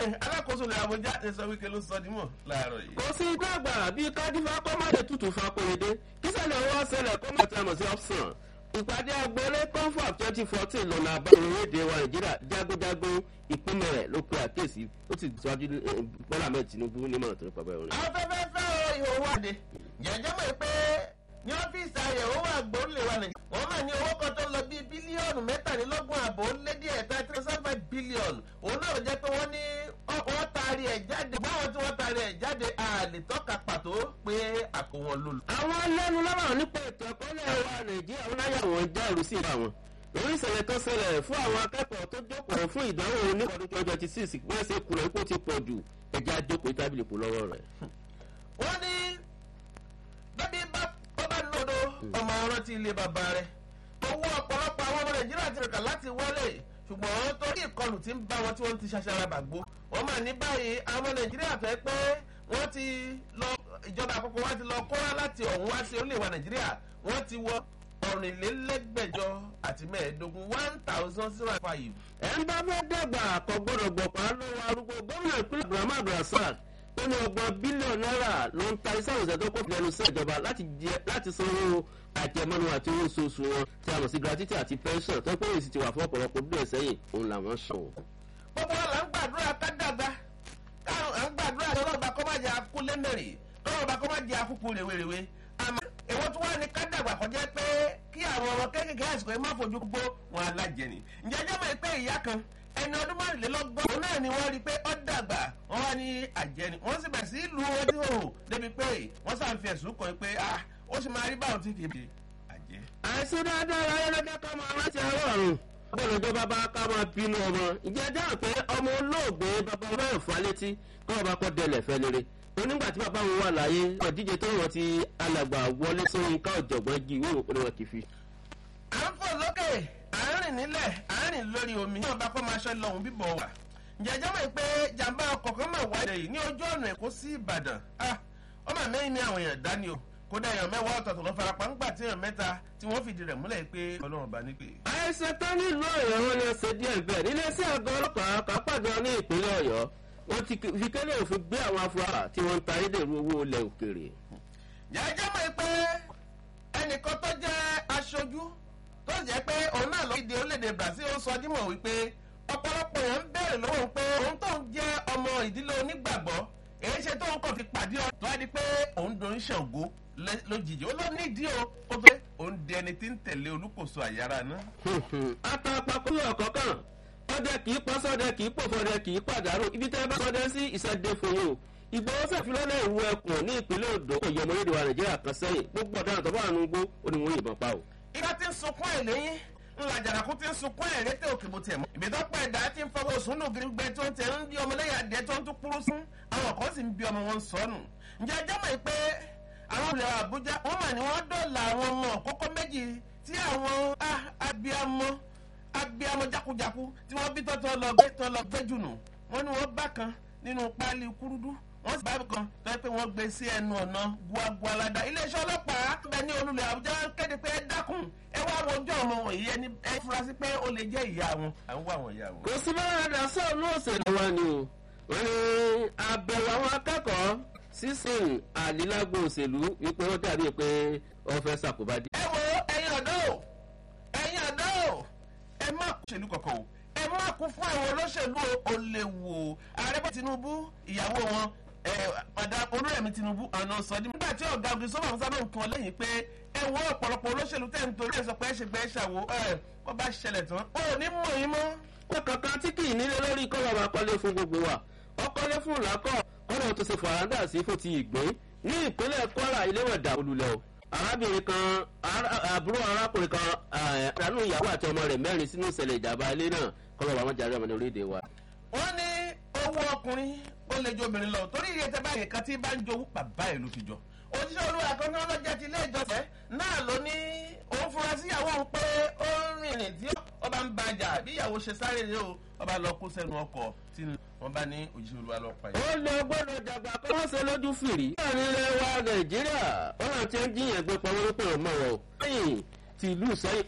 alákòóso ilẹ̀ àbújá ti sọ wípé ló sọ dímọ̀ láàárọ̀ yìí. kò sí igbá àgbà bíi kádífà kọ́mọ̀dé tutù fakóredé kí sẹ́lẹ̀ owó ṣẹlẹ̀ kọ́mọ̀tì àmọ̀ sí option ìpàdé agboolé confab twenty fourteen lọ́nà àbáyọ orílẹ̀-èdè wa nàìjíríà jágójágó ìpínlẹ̀ rẹ̀ ló pe àkíyèsí ó sì síwájú bọ́lá ahmed tinubu nímọ̀ràn tó ń pàbẹ́ òun. àwọn fẹ́fẹ́ fẹ́ o ìhòòhò àdè jẹ́jẹ́ mọ̀ pé ní ọ́fíìsì àyẹ̀wò wà gbórílẹ̀ wa nàìjíríà wọ́n máa ní owó kan tó lọ bíi bílíọ̀nù mẹ́tàlélọ́gbọ̀n àbò ó lé díẹ̀ thirty seven five billion òun náà jẹ́ pé wọ́n ní wọ́n taari ẹ̀ jáde báwọn tí wọ́n taari ẹ̀ jáde àlè tọ́ka pàtó pé àpò wọn lò. àwọn lẹ́nu lọ́rọ̀ nípa ètò ẹ̀kọ́lẹ̀ wa nàìjíríà wọn láyà wọn já ìlú sí ìbá wọn lórí ìṣẹ̀lẹ̀ tó ṣẹlẹ̀ fún àwọn akẹ́kọ̀ọ́ tó jókòó fún ìdánwò oníkọ̀ọ́dún twenty twenty six wọ́n ṣe kùnà ipò ti pọ̀ jù ẹja jókòó tábìlì kù lọ́wọ́ rẹ̀. wọ́n ní bẹ́bí bá bá lòdò ọmọ ọ̀rọ̀ ti ilé bàbá rẹ̀ owó ọ̀pọ̀lọpọ̀ àwọn ọmọ nàìjíríà ti rìkà láti wọlé ṣùgbọ́n torí ìkọlù tí ń bá wọn tí wọ́n ti ṣaṣara bàgbó wọ́n mà ní báyìí àwọn ọmọ nàìjíríà fẹ́ pé wọ́n ti lọ ìjọba àkọ́kọ́ wá ti lọ kọ́ra láti ọ̀hún wá sí orílẹ̀-èdè wa nàìjíríà wọ́n ti wọ ọ̀rìnlélẹ́gbẹ̀jọ àti mẹ́ẹ̀ẹ́dógún one thousand zero five. ẹ ń bá fẹ́ dàgbà kò gbọ́dọ̀ gbọ̀pá lọ́wọ́ arúgbó gómìnà ìpínlẹ̀ abdulhamid abdulrasaq ó ní ọgbọ̀n bílíọ̀nù náírà ló ń ta iṣẹ́ àwùjọ tó kó lẹ́nu sí ìjọba láti sanwó àjẹmọ́nu àti owó oṣooṣù wọn tí a mọ̀ sí gratuity àti pension tó pé èsì ti wà fún ọ̀pọ̀lọpọ̀ bí ẹ̀ sẹ́yìn òun làwọn sọ. gbogbo wa là ń gbàdúrà ká dàgbà káwọn à ń gbàdúrà kí ọlọ́ọ̀bà kọ́ má jẹ́ akú lẹ́mẹ̀rì ọlọ́ọ̀bà kọ́ má jẹ́ akúkú rèwerèwe àmọ́ èwo tí wọ́n ní ká dàgbà kọjá pé kí àwọn ọmọ kéékèèké àsìkò yìí má fojú gbó wọn alájẹni ǹjẹ́ ẹjọ́ mọ̀ pé ìyá kan ẹni ọdún márùnlélọ́gbọ̀n òun náà ni wọ́n rí i pé ó dàgbà wọ́n wá ní àjẹni wọ́n sì bẹ̀rẹ̀ sí ìlú ojú òhò débi pé wọ́n sàn fi ẹ̀sùn kàn pé ah ó sì máa rí báwọn tí kì í ṣe àjẹ. àìsí dáadáa ayé lọ́jọ́ ká máa rántí àárọ̀ ọ̀run bọ́ọ̀lù ìjọba bá ká máa bínú ọmọ ìjẹ́ dáhùn pé ọmọ olóògbé bàbá ọmọ ẹ̀fọ́ létí kọ́ ọba kọ́ dẹlẹ̀ fẹ́ lére onígbà tí bàbá wọn wà láyé ọ̀díje tó wọ́n ti alàgbà wọlé sóyún ká ọ̀jọ̀gbọ́n jí ìwé òkú ni wọn kì í fi. à ń fò lókè à ń rìn nílẹ̀ à ń rìn lórí omi ní ọba kọ́ máa ṣe lọ́hùn bíbọ̀ wà. jẹjọ́ mọ̀ pé jàǹbá ọkọ̀ kan máa wáyé yìí ní ojú ọ̀nà èkó sí ìbàdàn ọmọ mẹ́rin ní àwọn èèyàn dání o kódà èèyàn mẹ́wàá ọ̀tọ̀ọ̀tọ̀ ló farapa ńgbà tí èèyàn mẹ́ta tí wọ́n fìdí rẹ̀ múlẹ̀ pé ọlọ́run bá nípè. àìsàn tó nílùú ọ̀yọ́ wọn ni ṣe díẹ̀ bẹ́ẹ̀ nílé sí àgọ́ ọlọ́pàá kápájọ ní ìpínlẹ̀ ọ̀yọ́ wọ́n ti fi kélé òfin gbé àwọn afurasí tí wọ́n ń ta ayédèrú owó ilẹ̀ òkèrè. jẹ́jẹ́ mọ̀ pé ẹnìkan tó jẹ́ aṣojú tó jẹ́ pé òun náà ló di orílẹ̀-èdè brazil ó sọ dímọ̀ wípé ọ̀pọ̀lọpọ̀ èèyàn ń béèrè lọ́wọ́ pé òun tó ń jẹ́ ọmọ ìdílé onígbàgbọ́ èyí ṣe tóun kàn fi pàdé ọ̀ tó wá di pé òun dorí ṣàngó lójijì ó ló nídìí o kó tó òun di ẹni tí ń tẹ̀lé olúkòso àyàrá náà. àtàpàkùn ọ̀kọ̀ọ̀kan ọdẹ kì í pọ́ sọ́dẹ kì í pò fọdẹ kì í pàdánù ibi tẹ́ bá sọdẹ sí ìṣẹ́dẹ fún yìí o ìgbòho sàfilọ́lẹ̀ ìwú ẹkùn ní ìpínlẹ̀ odò kò yọmọ lédè wa nàìjíríà kan sẹ́yìn gbogbo ọ̀daràn tó bá wà nùgbó ó ní wọ́n yìnbọn pa o. ìgbà tí ń sunkún ẹ̀ lẹ́yìn ńlá jàdàkú tí ń sunkún ẹ̀ rétè òkè bó tiẹ̀ mọ́. ìbí tó pẹ́ ẹ̀dá tí ń fọwọ́ sùnú gbẹ tó ń tẹ̀ ń bí ọmọlẹ́yà adìẹ tó ń tún kúrú sún àwọn kan sì ń bí ọmọ wọn sọnù. ǹjẹ́ ẹjọ́ mọ̀ pé àwọn olè àbújá wọ́n mà ní wọ́n dọ̀là àwọn ọmọ kókó méjì tí àwọn abiyamọ abiyamọ jakujaku tí wọ́n bí tọ́tọ́ lọ gbé tọ́ lọ gbé jùnù wọ́n ní wọ́n bá kan nínú páálí kúrúdú wọ́n sì bá kan tó yẹ pé wọ́n gbé sí ẹnu ọ̀nà guagualada iléeṣẹ́ ọlọ́pàá bẹ ní olùlẹ̀ àbújá kéde pé ẹ dákun ẹ wá wojú ọmọ wọ̀nyí ẹni ẹ fura sí pé ó lè jẹ́ ìyá wọn à ń wá àwọn ìyá wọn. kò sí bá rádà sọ́ọ̀nù òṣèlú wa ni o wọ́n ní àbẹ̀wò àwọn akẹ́kọ̀ọ́ sísìn àdílágbò òṣèlú wípé wọ́n dàbí pé wọ́n fẹ́ ṣàkóbá dé. ẹ wo ẹyin ọ̀dọ́ o ẹyin ọ̀dọ́ o ẹ má kú òṣèlú kankan o ẹ má kú fún àwọn olóṣèlú o lè wò ó ààrẹ bá tinubu ìyàwó wọn padà olóyèmí tinubu àná sọdí. nígbà tí ọ̀gá ọ̀gbìn sọ́wọ́n àwọn sábà ń kan lẹ́yìn pé ẹ wọ ọ̀pọ̀lọpọ̀ olóṣèlú tẹ̀ ń torí ẹ̀ sọ pé ẹ ṣe gbẹ́ ẹ ṣàwò ẹ wọ́n bá ṣẹlẹ̀ tán ó ní mọ̀ yín mọ́. ó kankan tí kì í nílé lórí kọ́ bàbá kọ́lé fún gbogbo wa ọkọ́lé fún làákọ̀ ọ̀nà tó ṣe fàràǹdà sí fún ti ìgbín ní ìpínlẹ̀ kwara iléwẹ̀dà olùlẹ̀ o arábìnrin kan àbúrò arákùnrin kan àdánù ìyàwó àti ọmọ rẹ̀ mẹ́rin sínú ìṣẹ̀lẹ̀ ìjàmbá ilé náà kọ́ bàbá wọn jàre ọmọ ní orílẹ̀-èdè wa. wọ́n ní owó ọkùnrin ó lè jó obìnrin lọ torí iye tẹ báyìí kan tí bá ń jowú bàbá ìlú fi jọ òjíṣẹ́ olúwa kan ní ọlọ́jà ti ilé ìjọsẹ̀ náà ló ní òun fura síyàwó òun pé ó ń rìnrìn tí ọba ń bàjà bí ìyàwó ṣe sáré rè o ọba lọ kó sẹ́nu ọkọ̀ tí wọ́n bá ní òjíṣẹ́ olúwa lọ pa yìí. ó lè gbọ́dọ̀ dàgbà kó wọ́n ṣe lójú fìrí. láàrin ilẹ̀ wa nàìjíríà wọ́n àti ẹ́ ń jiyàn gbé pamọ́ lópin ọmọ wọn o. lẹ́yìn tìlú sẹ́yìn